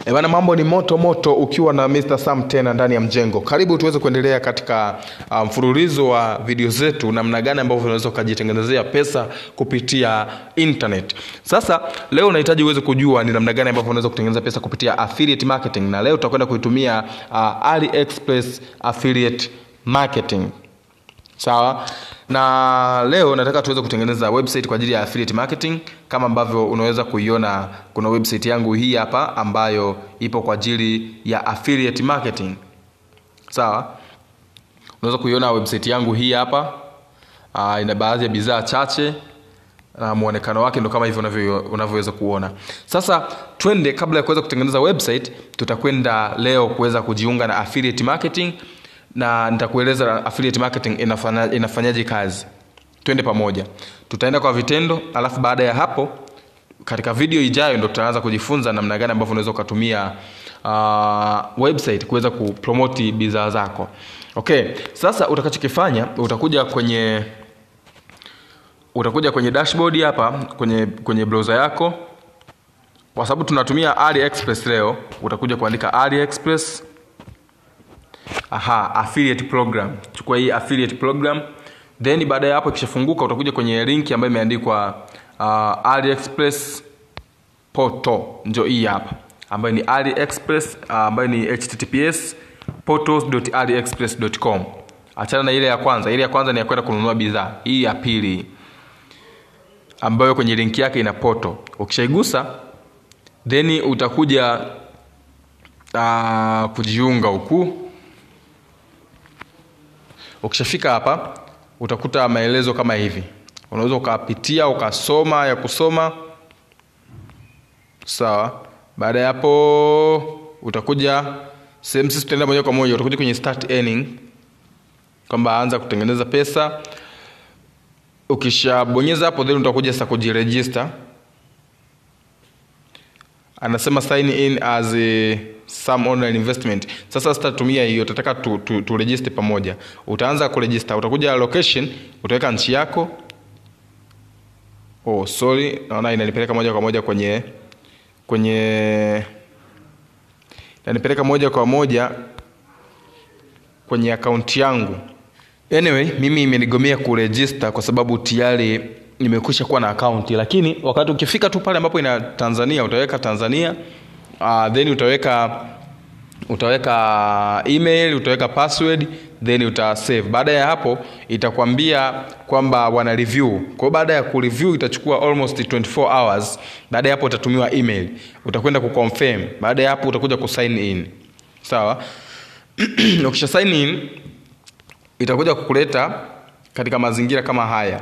E bana, mambo ni moto moto ukiwa na Mr. Sam tena ndani ya mjengo. Karibu tuweze kuendelea katika uh, mfululizo wa video zetu, namna gani ambavyo unaweza ukajitengenezea pesa kupitia internet. Sasa leo unahitaji uweze kujua ni namna gani ambavyo unaweza kutengeneza pesa kupitia affiliate marketing, na leo tutakwenda kuitumia uh, AliExpress affiliate marketing. Sawa, na leo nataka tuweze kutengeneza website kwa ajili ya affiliate marketing. Kama ambavyo unaweza kuiona, kuna website yangu hii hapa ambayo ipo kwa ajili ya affiliate marketing. Sawa, unaweza kuiona website yangu hii hapa. Uh, ina baadhi ya bidhaa chache na muonekano wake ndo kama hivyo unavyo- unavyoweza kuona. Sasa twende, kabla ya kuweza kutengeneza website, tutakwenda leo kuweza kujiunga na affiliate marketing na nitakueleza affiliate marketing inafanya, inafanyaje kazi. Twende pamoja, tutaenda kwa vitendo, alafu baada ya hapo katika video ijayo ndo tutaanza kujifunza namna gani ambavyo unaweza ukatumia uh, website kuweza kupromoti bidhaa zako. Okay, sasa utakachokifanya utakuja kwenye utakuja kwenye dashboard hapa kwenye kwenye browser yako, kwa sababu tunatumia AliExpress leo. Utakuja kuandika AliExpress, aha, affiliate program. Chukua hii affiliate program, then baada ya hapo ikishafunguka, utakuja kwenye link ambayo imeandikwa uh, AliExpress portal, ndio hii hapa ambayo ni AliExpress uh, ambayo ni https portals.aliexpress.com. Achana na ile ya kwanza, ile ya kwanza ni ya kwenda kununua bidhaa. Hii ya pili ambayo kwenye link yake ina poto. Ukishaigusa then utakuja uh, kujiunga huku. Ukishafika hapa utakuta maelezo kama hivi, unaweza ukapitia ukasoma ya kusoma sawa. Baada ya hapo utakuja sehemu, sisi tutaenda moja kwa moja, utakuja kwenye start earning, kwamba anza kutengeneza pesa ukishabonyeza hapo then utakuja sasa kujiregister anasema sign in as a some online investment sasa sitatumia hiyo utataka tu, tu, tu register pamoja utaanza kuregister utakuja location utaweka nchi yako oh sorry naona inanipeleka moja kwa moja kwenye kwenye inanipeleka moja kwa moja kwenye akaunti yangu Anyway, mimi imenigomea kuregister kwa sababu tayari nimekwisha kuwa na akaunti, lakini wakati ukifika tu pale ambapo ina Tanzania utaweka Tanzania uh, then utaweka utaweka email, utaweka password then uta save. Baada ya hapo itakwambia kwamba wana review. Kwa hiyo baada ya kureview itachukua almost 24 hours. Baada ya hapo utatumiwa email, utakwenda kuconfirm. Baada ya hapo utakuja kusign in. Sawa? Ukisha sign in itakuja kukuleta katika mazingira kama haya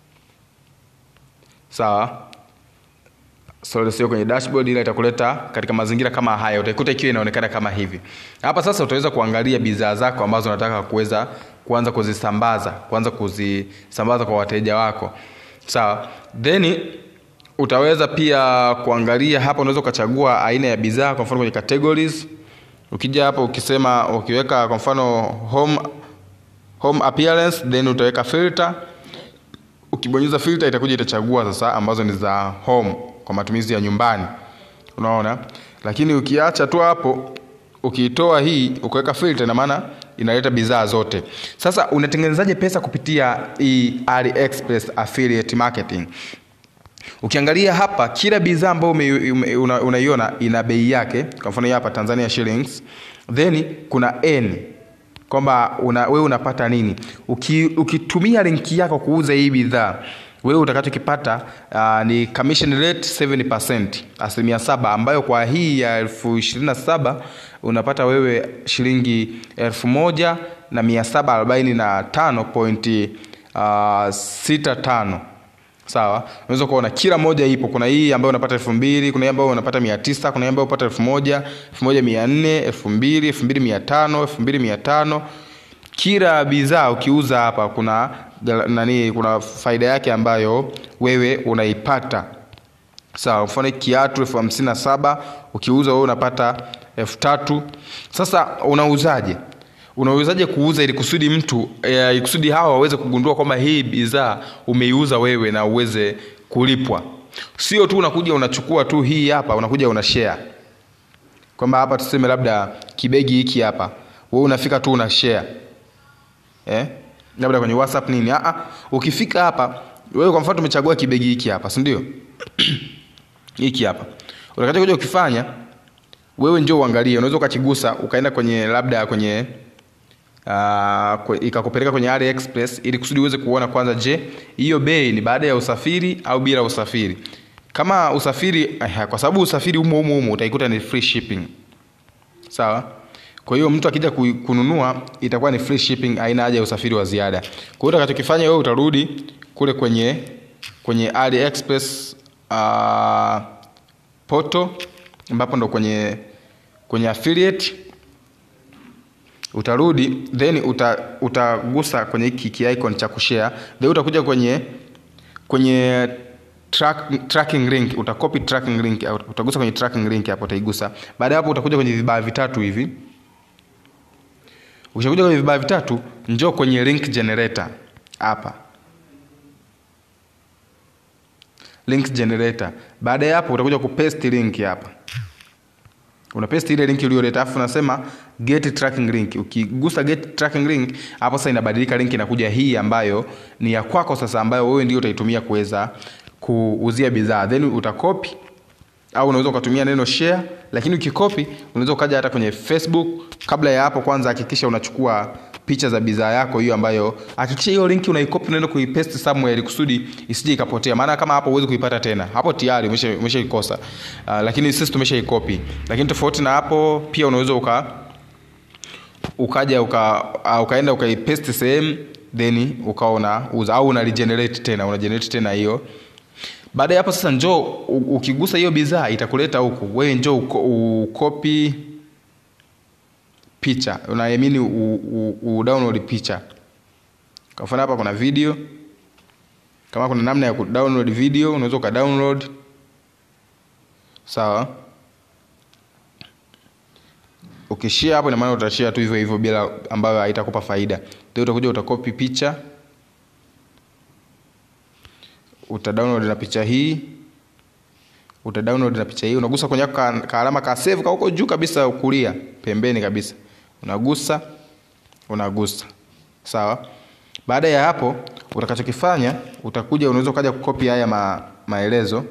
sawa sorry sio kwenye dashboard ila itakuleta katika mazingira kama haya utaikuta ikiwa inaonekana kama hivi hapa sasa utaweza kuangalia bidhaa zako ambazo unataka kuweza kuanza kuzisambaza kuanza kuzisambaza kwa wateja wako sawa then utaweza pia kuangalia hapa unaweza ukachagua aina ya bidhaa kwa mfano kwenye categories ukija hapo ukisema ukiweka kwa mfano home home appearance then utaweka filter ukibonyeza filter itakuja itachagua sasa ambazo ni za home kwa matumizi ya nyumbani unaona lakini ukiacha tu hapo ukiitoa hii ukaweka filter ina maana inaleta bidhaa zote sasa unatengenezaje pesa kupitia hii AliExpress affiliate marketing ukiangalia hapa kila bidhaa ambayo ume- ume- una- unaiona ina bei yake kwa mfano hii hapa Tanzania shillings then kuna n kwamba una, wewe unapata nini Uki, ukitumia linki yako kuuza hii bidhaa wewe utakachokipata uh, ni commission rate 7% asilimia saba ambayo kwa hii ya elfu ishirini na saba unapata wewe shilingi elfu moja na mia saba arobaini na tano pointi uh, sita tano sawa unaweza kuona kila moja ipo kuna hii ambayo unapata elfu mbili kuna hii ambayo unapata mia tisa kuna hii ambayo unapata elfu moja elfu moja mia nne elfu mbili elfu mbili mia tano elfu mbili mia tano kila bidhaa ukiuza hapa kuna gala- nani kuna faida yake ambayo wewe unaipata sawa mfano hii kiatu elfu hamsini na saba ukiuza wewe unapata elfu tatu sasa unauzaje unauzaje kuuza ili kusudi mtu eh, ili kusudi hawa waweze kugundua kwamba hii bidhaa umeiuza wewe na uweze kulipwa sio tu unakuja unachukua tu hii hapa unakuja una share kwamba hapa tuseme labda kibegi hiki hapa wewe unafika tu una share eh labda kwenye whatsapp nini ah ah ukifika hapa wewe kwa mfano tumechagua kibegi hiki hapa si ndio hiki hapa utakachokuja ukifanya wewe njoo uangalie unaweza ukakigusa ukaenda kwenye labda kwenye uh, ikakupeleka kwenye AliExpress ili kusudi uweze kuona kwanza je hiyo bei ni baada ya usafiri au bila usafiri kama usafiri eh, kwa sababu usafiri humo humo humo utaikuta ni free shipping sawa kwa hiyo mtu akija ku- kununua itakuwa ni free shipping haina haja ya usafiri wa ziada kwa hiyo utakachokifanya wewe utarudi kule kwenye kwenye AliExpress uh, poto ambapo ndo kwenye kwenye affiliate utarudi then uta, utagusa kwenye hiki ki icon cha kushare then utakuja kwenye kwenye track, tracking link utakopi tracking link au utagusa kwenye tracking link hapo utaigusa baada ya hapo utakuja kwenye vibaa vitatu hivi ukishakuja kwenye vibaa vitatu njoo kwenye link generator hapa link generator baada ya hapo utakuja kupaste link hapa una paste ile link uliyoleta afu unasema get tracking link ukigusa get tracking link hapo sasa inabadilika link inakuja hii ambayo ni ya kwako sasa ambayo wewe ndio utaitumia kuweza kuuzia bidhaa then utakopi au unaweza ukatumia neno share lakini ukikopi unaweza ukaja hata kwenye facebook kabla ya hapo kwanza hakikisha unachukua picha za bidhaa yako hiyo ambayo hakikisha hiyo linki unaikopi unaenda kuipaste somewhere ili kusudi isije ikapotea maana kama hapo huwezi kuipata tena hapo tayari umesha umeshaikosa uh, lakini sisi tumeshaikopi lakini tofauti na hapo pia unaweza uka ukaja uka, uh, ukaenda ukaipaste sehemu then ukaona uza au una regenerate tena una generate tena hiyo baada ya hapo sasa njoo u- ukigusa hiyo bidhaa itakuleta huku wewe njoo uko- ukopi picha unaamini udownload picha kwa mfano hapa kuna video kama kuna namna ya kudownload video unaweza ukadownload sawa ukishare hapo ina maana utashare tu hivyo hivyo bila ambayo haitakupa faida ndio utakuja utakopi picha utadownload na picha hii utadownload na picha hii unagusa kwenye ka, ka alama ka save ka huko juu kabisa kulia pembeni kabisa unagusa unagusa sawa baada ya hapo utakachokifanya utakuja unaweza ukaja kukopi haya ma, maelezo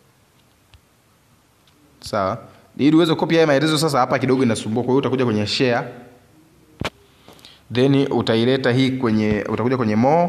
sawa ili uweze kukopi haya maelezo sasa hapa kidogo inasumbua kwa hiyo utakuja kwenye share then utaileta hii kwenye utakuja kwenye more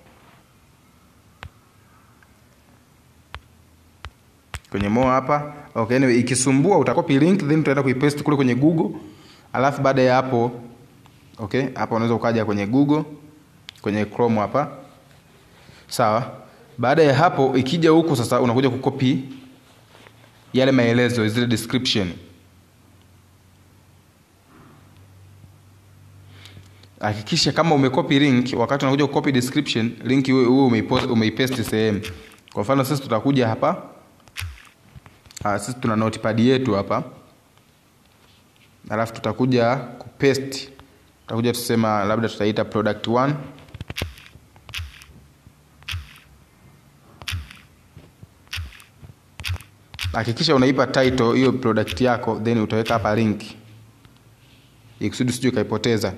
kwenye more hapa okay anyway ikisumbua utakopi link then utaenda kuipaste kule kwenye google alafu baada ya hapo okay hapa unaweza ukaja kwenye google kwenye chrome hapa sawa baada ya hapo ikija huku sasa unakuja kukopi yale maelezo zile description hakikisha kama umekopi link wakati unakuja kukopi description link huwe umeipost- umeipaste sehemu kwa mfano sisi tutakuja hapa Ah, sisi tuna notepad yetu hapa alafu tutakuja kupaste tutakuja tusema labda tutaita product 1 hakikisha unaipa title hiyo product yako then utaweka hapa link ikusudi usije ukaipoteza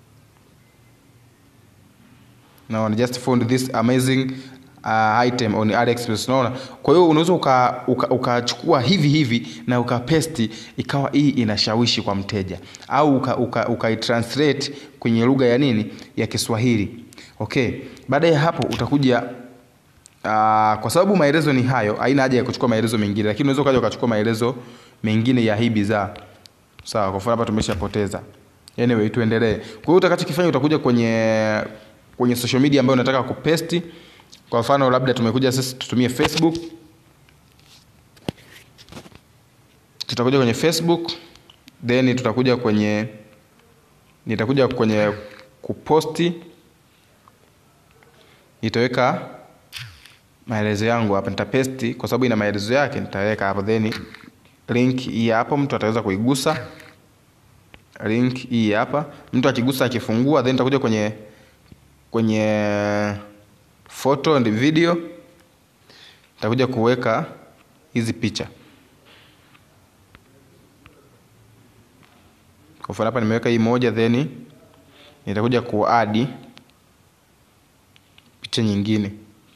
Now, I just found this amazing uh, item on AliExpress unaona kwa hiyo unaweza ukachukua uka, uka ukachukua hivi hivi na ukapesti ikawa hii inashawishi kwa mteja au uka, uka, translate kwenye lugha ya nini ya Kiswahili okay baada ya hapo utakuja Uh, kwa sababu maelezo ni hayo haina haja ya kuchukua maelezo mengine lakini unaweza ukaja ukachukua maelezo mengine ya hii bidhaa sawa kwa mfano hapa tumeshapoteza anyway tuendelee kwa hiyo utakachokifanya utakuja kwenye kwenye social media ambayo unataka kupesti kwa mfano labda tumekuja sisi tutumie facebook tutakuja kwenye facebook then tutakuja kwenye nitakuja kwenye kuposti nitaweka maelezo yangu hapa nitapesti kwa sababu ina maelezo yake nitaweka hapo then link hii hapo mtu ataweza kuigusa link hii hapa mtu akigusa akifungua then nitakuja kwenye kwenye photo and video nitakuja kuweka hizi picha kwa mfano hapa nimeweka hii moja then nitakuja kuadi picha nyingine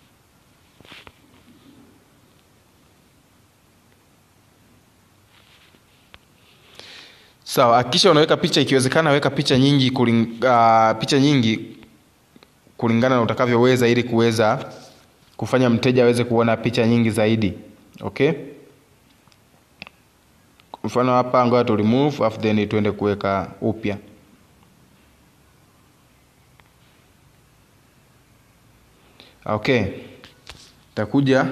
sawa hakikisha unaweka picha ikiwezekana weka picha nyingi kuling, uh, picha nyingi kulingana na utakavyoweza ili kuweza kufanya mteja aweze kuona picha nyingi zaidi okay mfano hapa ngoja tu remove afu then tuende kuweka upya okay takuja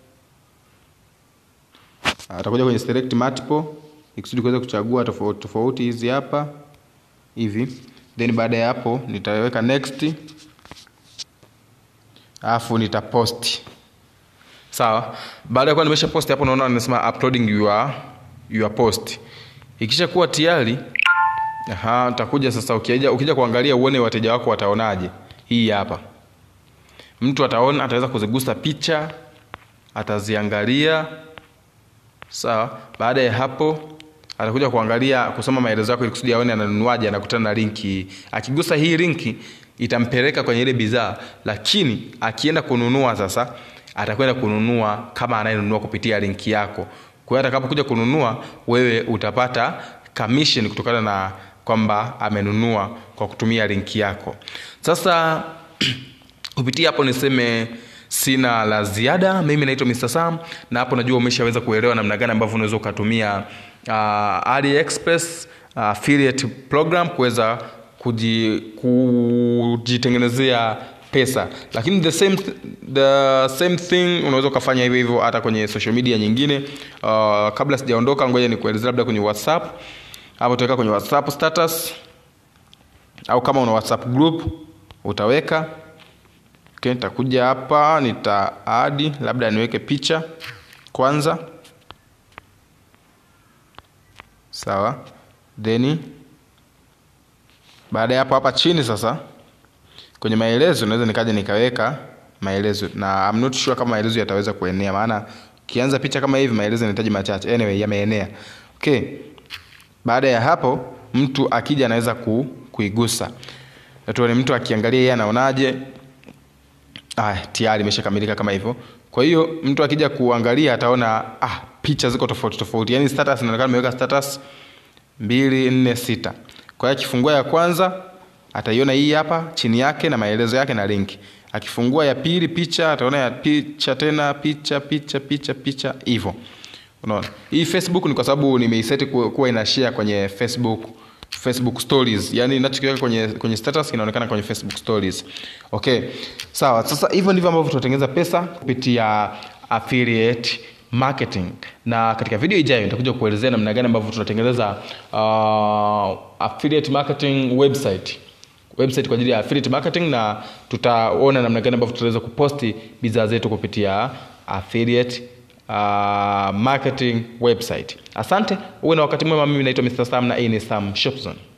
atakuja kwenye select multiple ikusudi kuweza kuchagua tofauti tofauti hizi hapa hivi then baada ya hapo nitaweka next alafu nitapost sawa baada ya kuwa nimesha post hapo naona nimesema uploading your, your post ikisha kuwa tayari aha utakuja sasa ukija, ukija kuangalia uone wateja wako wataonaje hii hapa mtu ataona ataweza kuzigusa picha ataziangalia sawa baada ya hapo atakuja kuangalia kusoma maelezo yako ili kusudi aone ananunuaje anakutana na linki akigusa hii linki itampeleka kwenye ile bidhaa lakini akienda kununua sasa atakwenda kununua kama anayenunua kupitia linki yako kwa hiyo atakapokuja kununua wewe utapata commission kutokana na kwamba amenunua kwa kutumia linki yako sasa kupitia hapo niseme sina la ziada mimi naitwa Mr. Sam na hapo najua umeshaweza kuelewa namna gani ambavyo unaweza ukatumia uh, AliExpress uh, affiliate program kuweza kuji, kujitengenezea pesa lakini the same, the same thing unaweza ukafanya hivyo hivyo hata kwenye social media nyingine uh, kabla sijaondoka ngoja nikuelezea labda kwenye whatsapp hapo utaweka kwenye whatsapp status au kama una whatsapp group utaweka okay, nitakuja hapa nitaadi labda niweke picha kwanza sawa then baada ya hapo hapa chini sasa kwenye maelezo naweza nikaja nikaweka maelezo na I'm not sure kama maelezo yataweza kuenea maana ukianza picha kama hivi maelezo yanahitaji machache anyway yameenea okay baada ya hapo mtu akija anaweza ku, kuigusa tuone mtu akiangalia yeye anaonaje ah, tayari imeshakamilika kama hivyo kwa hiyo mtu akija kuangalia ataona ah, picha ziko tofauti tofauti yaani status inaonekana imeweka status mbili nne sita kwa hiyo akifungua ya kwanza ataiona hii hapa chini yake na maelezo yake na link akifungua ya pili picha ataona ya picha tena picha picha picha picha hivyo unaona hii facebook ni kwa sababu nimeiseti kuwa ina share kwenye facebook facebook stories yani inachokiweka kwenye kwenye status inaonekana kwenye facebook stories okay sawa sasa hivyo ndivyo ambavyo tunatengeneza pesa kupitia affiliate marketing na katika video ijayo nitakuja kuelezea namna gani ambavyo tunatengeneza uh, affiliate marketing website website kwa ajili ya affiliate marketing na tutaona namna gani ambavyo tutaweza kuposti bidhaa zetu kupitia affiliate uh, marketing website asante uwe na wakati mwema mimi naitwa mr sam na hii ni sam shopzone